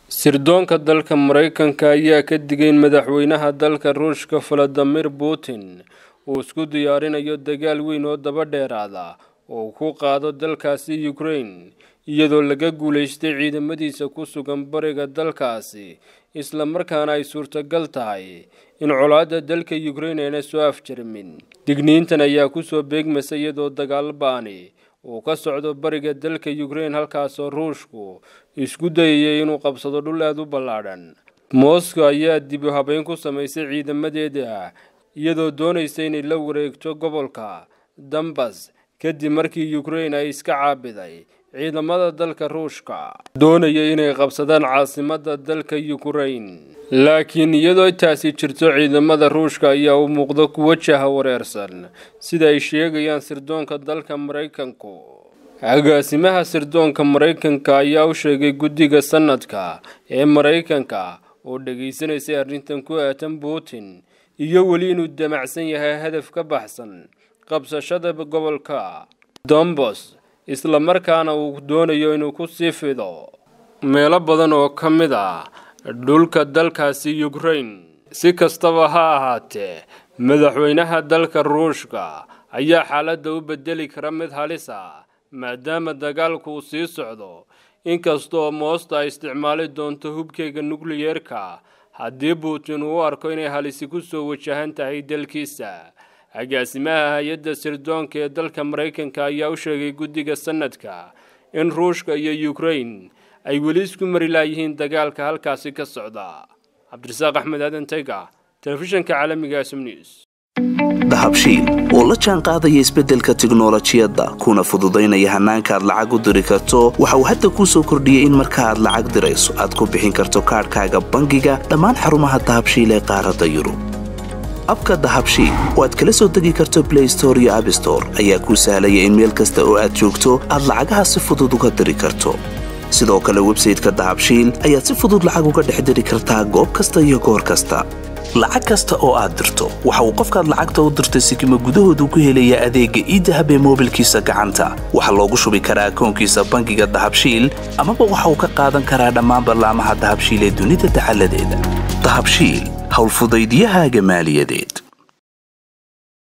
sirdoonka dalka maraykanka ayaa ka digay in madaxweynaha dalka ruushka valadimir putin uu isku diyaarinayo dagaal weyn oo daba dheeraada oo uu ku qaado dalkaasi ukraine iyadoo laga guulaystay ciidamadiisa ku sugan bariga dalkaasi islamarkaana ay suurtagal tahay in colaadda dalka ukraine ayna soo afjarmin digniintan ayaa kusoo beegmasa iyadoo dagaal ba-ani uu ka socdo bariga dalka ukraine halkaasoo ruushku isku dayayay inuu qabsado dhul aada u ballaadhan moscow ayaa dib u habeyn ku samaysay ciidamadeeda iyadoo doonaysa inay la wareegto gobolka dambas kadib markii ukraine ay iska caabiday ciidamada dalka ruushka doonaya inay qabsadaan caasimada dalka ukraine laakiin iyadoo taasi jirto ciidamada ruushka ayaa u muuqda kuwo jaha wareersan sida ay sheegayaan sirdoonka dalka maraykanku agaasimaha sirdoonka maraykanka ayaa u sheegay guddiga sanadka ee maraykanka oo dhegaysanaysay arrintan ku aatan putin iyo weli inuu damacsan yahay hadaf ka baxsan qabsashada gobolka dombos islamarkaana uu doonayo inuu ku sii fido meelo badan oo ka mid ah dhulka dalkaasi ukraine si kastaba ha ahaatee madaxweynaha dalka ruushka ayaa xaaladda u bedeli kara mid halis ah maadaama dagaalku uu sii socdo inkastoo moosta ay isticmaali doonto hubkeyga nukliyeerka haddii putin uu u arko inay halisi ku soo wajahan tahay dalkiisa agaasimaha hay-adda sirdoonka ee dalka maraykanka ayaa u sheegay guddiga sanadka in ruushka iyo ukraine ay weli isku mari laayihiin dagaalka halkaasi ka socda cabdirasaaq axmed aadan tayga telefishanka caalamiga sm news dahabshiil oo la jaan qaadaya isbeddelka tiknolojiyadda kuna fududaynaya hannaanka aad lacag u diri karto waxa uu hadda kuu soo kordhiyey in marka aad lacag dirayso aad ku bixin karto kaadhkaaga bangiga dhammaan xarumaha dahabshiil ee qaaradda yurub abka dahabshiil oo aad kala soo degi karto blay store iyo abstore ayaa kuu sahlaya in meel kasta oo aad joogto aad lacagaha si fudud uga diri karto sidoo kale websayteka dahabshiil ayaad si fudud lacag uga dhex diri kartaa goob kasta iyo goor kasta lacag kasta oo aad dirto waxa uu qofkaad lacagta u dirtay sikima gudahoodu ku helayaa adeegga iidahab ee moobilkiisa gacanta waxaa loogu shubi karaa akoonkiisa bangiga dahabshiil amaba waxa uu ka qaadan karaa dhammaan ballaamaha dahabshiil ee dunida dacaladeeda dahabshiil howlfudaydyahaaga maaliyadeed